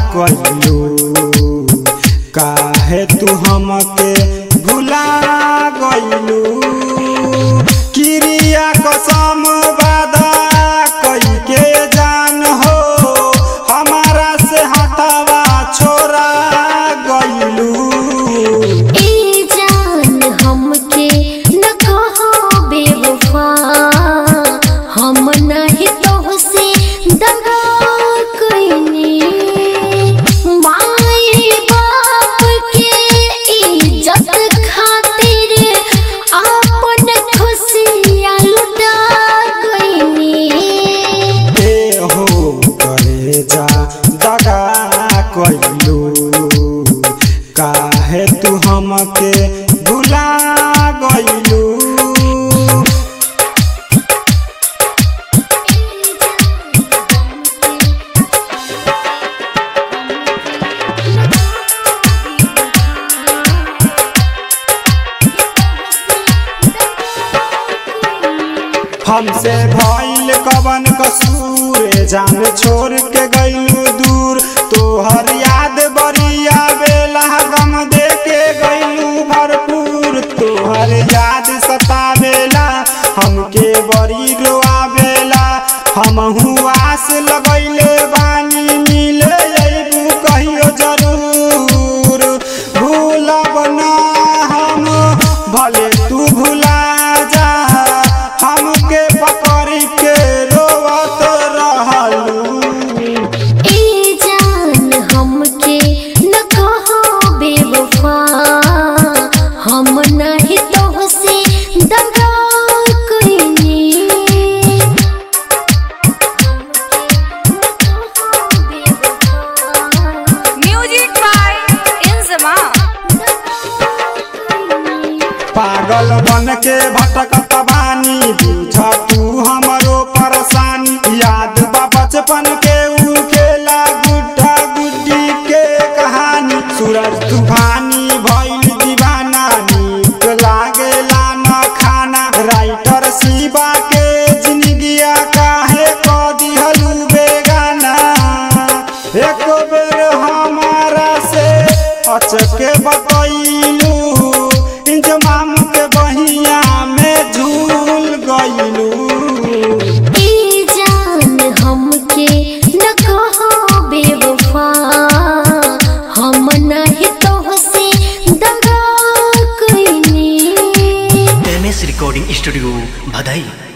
कइलू काहे तू हमके भुला गइलू क्रिया कसम वादा कई के जान हो हमारा से हटावा छोड़ा गइलू ए जान हमके न कहो बेवफा हम नहीं तोहसे दगा कइनी माए बाप के इज्जत खातिर अपन खुशियाँ लुटा गइनी ए हो करे जा दगा कइलू काहे तू हमके भुला गइलू हमसे भइल कवन कसूर जान छोड़ के गइलू दूर तोहर याद बड़ी आवेला गम दे के गइलू भरपूर तोहर याद सतावेला हमके बड़ी रोआवेला हमहू आस लगैले बानी मिले अइबू कहियो जरूर भूलब ना हम भले तू भुला जा हमके पकड़ के रोवत रहलू ए जान हमके न कहो बेवफा हम नहीं तोहसे दगा कइनी Music by Inzama. पागल बन के भटकत बानी बुझ तू हमरो परेशानी याद बा बचपन के ऊ खेला गुड्डा गुड्डी के कहानी सूरज तूफानी भइल दीवाना नीक लागेला न खाना राइटर शिवा के जिंदगिया काहे क दिहलू बेगाना एक बेर हमारा से अचके बतैलू इंजमाम के बहिया में झूल गइलू ए जान हमके न कहो बेवफा हम नहीं तोहसे दगा कइनी एम एस रिकॉर्डिंग स्टूडियो भदई